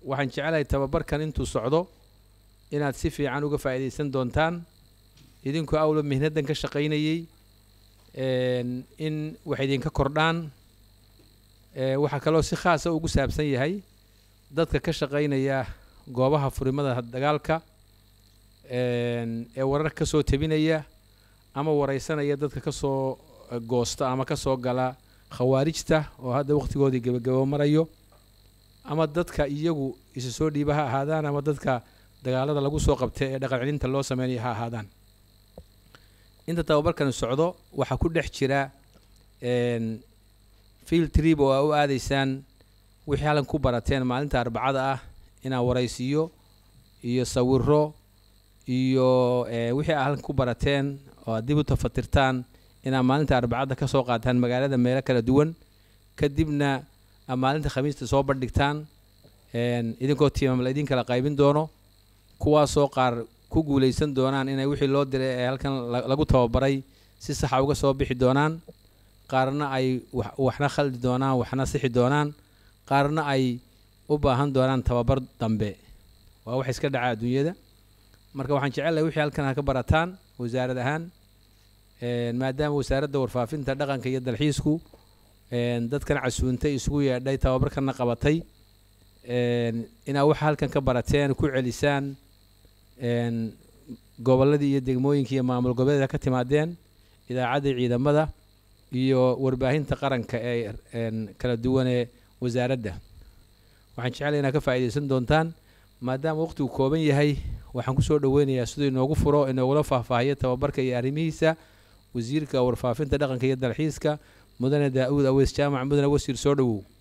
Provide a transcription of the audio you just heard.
waxaan jecelahay tababarkan intuu socdo inaad si fiican uga faa'iidaysan doontaan idinkoo awla mihnadan ka shaqaynayey een, in wax idinka kordhaan ee, waxaa kaloo si khaasa ugu saabsan yahay dadka ka shaqaynaya goobaha furimada dagaalka een, ee warar ka soo tebinaya ama wareysanaya dadka ka soo eh, goosta ama ka soo gala khawaarijta oo hadda wakhtigoodii gebagabo marayo ama dadka iyagu isu soo dhiiba ha ahaadaan ama dadka dagaalada lagu soo qabta ee dhaqan celinta loo sameynaya ha ahaadaan inta tababarkan socdo waxaa ku dhex jira een, field trip oo aa u aadaysaan wixii halkan ku barateen maalinta arbacada ah inaa waraysiyo iyo sawiro iyo eh, wixii aa halkan ku barateen oo aad dib u tafatirtaan inaa maalinta arbacada ka soo qaataan magaalada meelo kala duwan kadibna aa maalinta khamiista soo bandhigtaan een, idinkoo tiimam la idin kala qaybin doono kuwaasoo qaar ku guuleysan doonaan inay wixii loo diray ee halkan la- lagu tababaray si saxa uga soo bixi doonaan qaarna ay wax- waxna khaldi doonaan waxna sixi doonaan qaarna ay u baahan doonaan tababar dambe waa wax iska dhaca adduunyada marka waxaan jecelahay wixii halkan ha ka barataan wasaarad ahaan een, maadaama wasaaradda warfaafinta dhaqanka iyo dalxiisku een, dadkan casuuntay isugu yeedhay tababarkana qabatay een, inaa waxa halkan ka barateen ku celisaan een, gobolladii iyo degmooyinkii iyo maamul goboleeda ka timaadeen idaacaddii ciidamada iyo warbaahinta qaranka ee een, kala duwan ee wasaaradda waxaan jecelahay inaad ka faa'iidaysan doontaan maadaama waqtigu kooban yahay waxaan kusoo dhoweynayaa siduu inoogu furo inoogula faahfaahiyo tababarka iyo arrimihiisa wasiirka warfaafinta dhaqanka iyo dalxiiska mudane daa'uud aweys jaamac mudane wasiir soo dhowow